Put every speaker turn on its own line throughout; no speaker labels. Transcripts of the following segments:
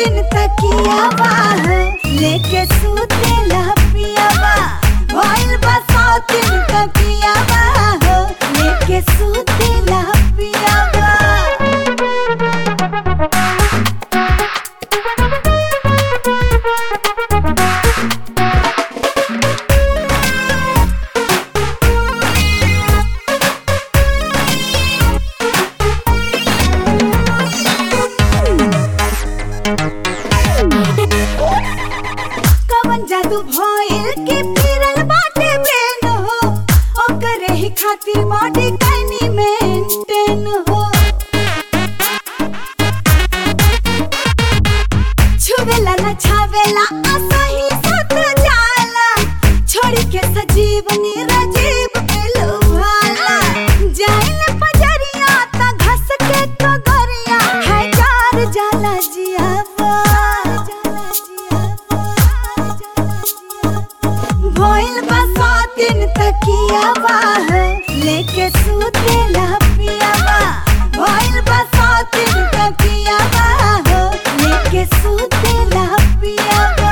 दिन तकिया बाह लेके सूते पिया बा भइल बा सौ दिन तकिया बाह लेके सूते पिया बा कवन जादू भइल के फिरल बाटे ब्रेन हो ओकरे ही खातिर बॉडी कैनी मेंटेन हो छुवेला न छावेला असही सत जाला छोड़ी के सजीवनी रजीव पेलो भाला जाइल पजरिया त घस के कगरिया है जार जाला जियावा जाला जियावा जाला जियावा भइल बा सौ दिन तकिया बाह लेके सूते पिया बा भइल बा सौ दिन तकिया बाह लेके सूते पिया बा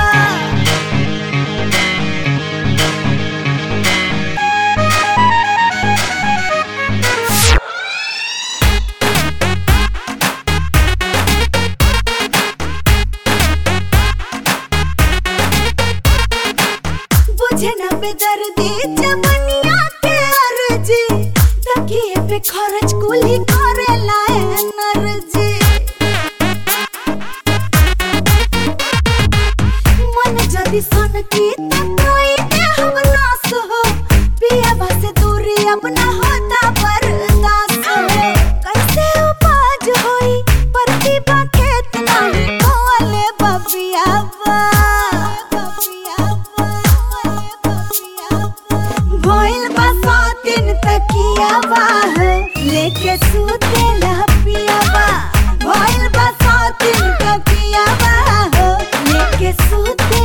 बुझे न बेदर्दी जवनिया के अर्जी तकिए पे खर्च कुली करे लाए एनर्जी मन जदी सन की त कोई दे हम नास हो पिया से दूरी अपना होता बर्दाश्त हो कैसे उपज होई प्रतिभा खेत नहीं कोले बबिया बा भइल बा सौ दिन तकिया बाह लेके सूते पिया बा भइल बा सौ दिन तकिया बाह लेके सूते